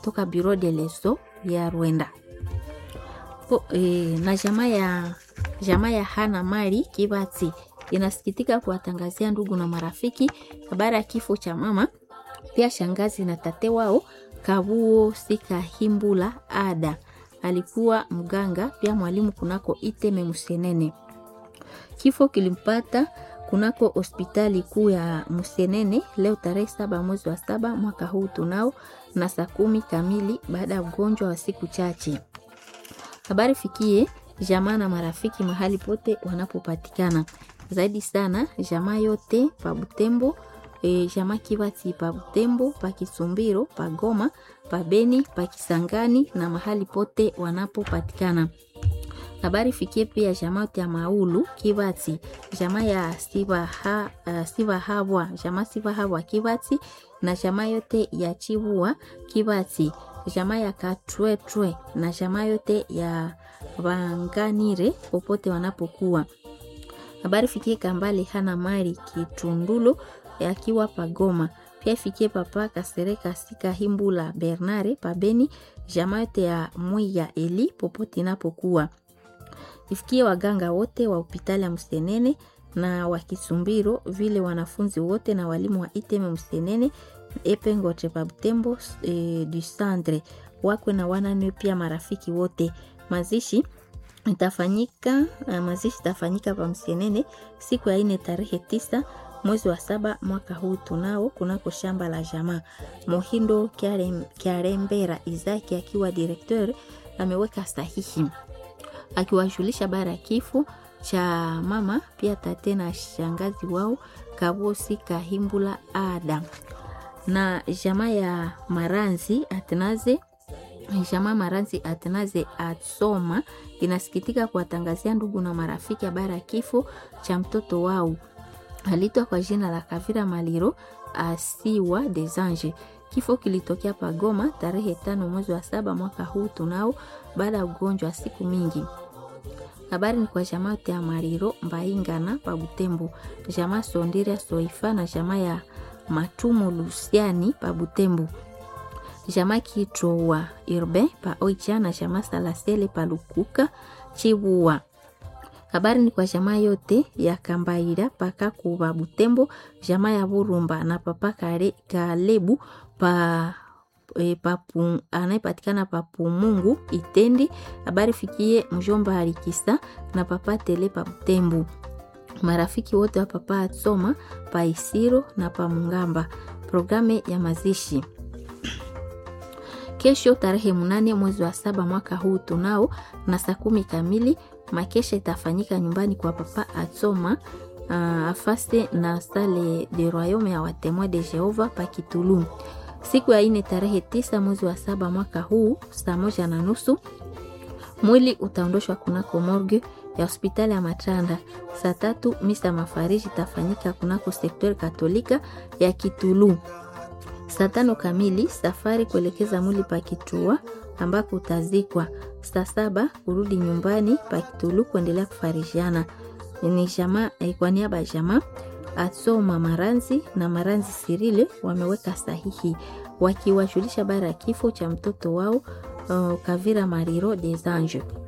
toka Bureau de Leso ya Rwanda. Po, e, na jamaa ya jamaa ya Hana Mari Kibati inasikitika kuwatangazia ndugu na marafiki habari ya kifo cha mama pia shangazi na tate wao Kabuo Sikahimbula Ada alikuwa mganga pia mwalimu kunako Iteme Musenene. Kifo kilimpata kunako hospitali kuu ya Musenene leo tarehe saba mwezi wa saba mwaka huu tunao na saa kumi kamili baada ya ugonjwa wa siku chache. Habari fikie jamaa na marafiki mahali pote wanapopatikana, zaidi sana jamaa yote pa Butembo e, jamaa Kibati pa Butembo, pa Kisumbiro, pa Goma, pa Beni, pa Kisangani na mahali pote wanapopatikana. Habari fikie pia jamaa yote ya Maulu Kibati, jamaa ya Siva ha, uh, Siva Habwa, jamaa Siva Habwa Kibati na jamaa yote ya Chibua Kibati, jamaa ya Katwetwe na jamaa yote ya Vanganire popote wanapokuwa. Habari fikie Kambale hana mali Kitundulo akiwa Pagoma. Pia ifikie papa Kasereka Sika Himbula Bernare Pabeni, jamaa yote ya Mwiya Eli popote inapokuwa. Ifikie waganga wote wa hospitali ya Msenene na wa Kisumbiro, vile wanafunzi wote na walimu wa Iteme Msenene Epengote pa Butembo e, du Centre wakwe na wanane, pia marafiki wote. Mazishi itafanyika mazishi itafanyika pa Msenene siku ya ine tarehe tisa mwezi wa saba mwaka huu tunao kunako shamba la jamaa. Mohindo Kiarembera Izaki akiwa direkteur ameweka sahihi akiwajulisha bara ya kifo cha mama pia tate na shangazi wao Kabosi Kahimbula Ada na jamaa ya Maranzi Atnaze jamaa Maranzi Atnaze Atsoma inasikitika kuwatangazia ndugu na marafiki habari ya kifo cha mtoto wao alitwa kwa jina la Kavira Maliro Asiwa des Anges. Kifo kilitokea Pagoma tarehe tano mwezi wa saba mwaka huu tunao, baada ya ugonjwa wa siku mingi. Habari ni kwa jamaa yote ya Mariro Mbaingana pa Butembo, jamaa Sondiria Soifa na jamaa ya Matumo Lusiani pa Butembo, jamaa Kitrowa Irbe pa Oicha na jamaa Salasele pa Lukuka Chibua. Habari ni kwa jamaa yote ya Kambaira paka kuba Butembo, jamaa ya Burumba na papa kare Kalebu pa e, papu anayepatikana papu Mungu Itendi. Habari fikie mjomba Alikisa na papa Tele pa Butembo, marafiki wote wa papa Atsoma pa Isiro na pa Mungamba. Programe ya mazishi kesho tarehe munane mwezi wa saba mwaka huu tunao na saa kumi kamili makesha itafanyika nyumbani kwa papa Atsoma uh, afase na sale de royaume ya watemoin de Jehova pa Kitulu. Siku ya ine tarehe tisa mwezi wa saba mwaka huu saa moja na nusu mwili utaondoshwa kunako morgue ya hospitali ya Matanda. Saa tatu misa mafariji itafanyika kunako sektori katolika ya Kitulu. Saa tano kamili safari kuelekeza mwili pa Kitua ambako utazikwa. Saa saba kurudi nyumbani pa Kitulu kuendelea kufarishiana. Ni jamaa kwa niaba ya jamaa Atsoma Maranzi na Maranzi Sirile wameweka sahihi wakiwajulisha bara ya kifo cha mtoto wao uh, Kavira Mariro des Anges.